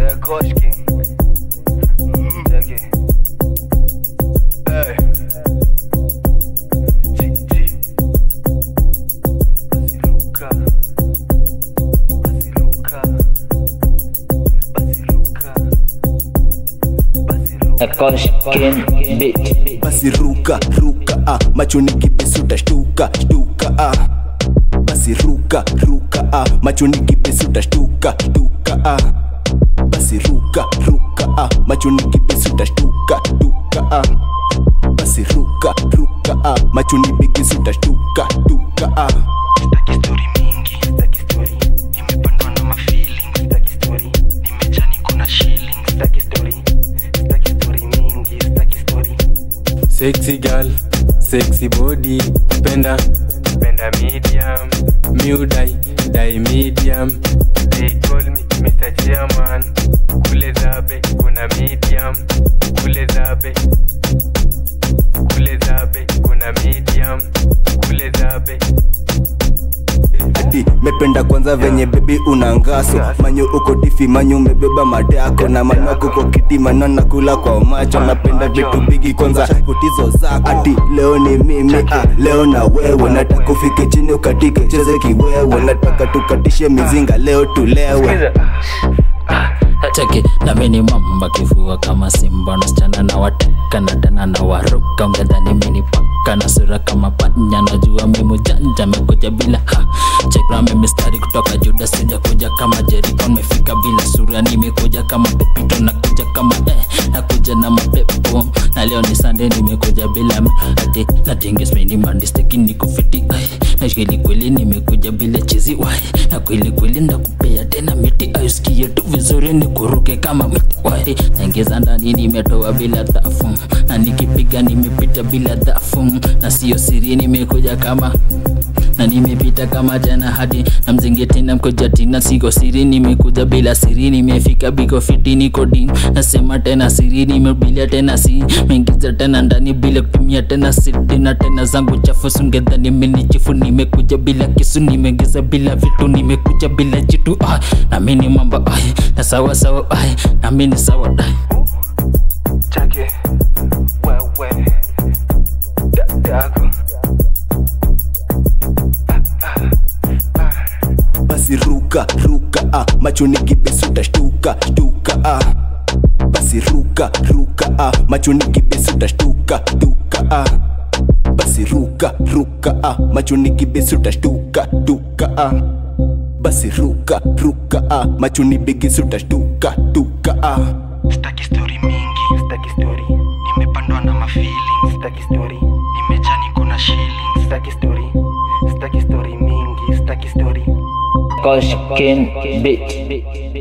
Koshki. Check it. Hey. G, G. Basiluka. Basiluka. Basiluka. Basiluka. Koshkin beat. basi ruka ruka ah. machoni kibesi utashtuka shtuka ah. basi ruka ruka ah. machoni kibesi utashtuka shtuka ah. basi ruka ruka ah. machoni kibesi utashtuka shtuka ah. basi ruka ruka ah. machoni bigisi utashtuka shtuka ah. Sitaki story mingi, sitaki story. Nimepandwa na mafeeling, sitaki story. Nimejaa niko na shilling, sitaki story. Sitaki story mingi, sitaki story. Sexy girl, sexy body, penda penda medium, new die die medium. They call me Mr. Chairman. Kule zabe kuna medium, kule zabe kule zabe kuna medium, kule zabe ati mependa kwanza venye bebi unangaso manyu uko difi manyu umebeba madako na manwako kwa kiti manana kula kwa macho napenda vitu bigi kwanza putizo zako ati leo ni mimi ah, leo na wewe nataka ufike chini ukatike cheze kiwewe nataka tukatishe mizinga leo tulewe cheki na mini mamba kifua kama simba nasichana na wateka na tena na waruka ungedhani mini paka na sura kama panya najua mimu janja mekuja bila ha chekrame mistari kutoka juda sijakuja kama jeriko mefika bila sura nimekuja kama pepito nakuja kama eh nakuja na mapepo na leo ni sande nimekuja bila m- ati natingismeni mandisteki nikufiti ai na kweli kweli nimekuja bila chizi wai na kweli kweli ndakupea tena miti aisikie tu vizuri nikuruke kama miti wai naingiza ndani nimetoa bila dhafu na nikipiga nimepita bila dhafu na sio siri nimekuja kama na nimepita kama jana hadi na mzingeti na mkojati na siko siri nimekuja bila siri nimefika biko fiti niko din nasema tena siri nimebilia tena si meingiza tena ndani bila kutumia tena siri na tena zangu chafu sungedhani minichifu nimekuja bila kisu nimeingiza bila vitu nimekuja bila jitu ah, na mini mambo ai na sawa sawa ai na mini sawa ai Chake. Wewe. Dadako. basi ruka ruka ah. machoni kibesi utashtuka shtuka ah. basi ruka ruka ah. machoni kibesi utashtuka shtuka ah. basi ruka ruka ah. machoni kibesi utashtuka shtuka ah. basi ruka ruka ah. machoni bigisi utashtuka shtuka ah. Sitaki story mingi, sitaki story. Nimepandwa na mafeeling, sitaki story. Nimejaa niko na shilling, sitaki story. Sitaki story mingi, sitaki story. Koshkin beat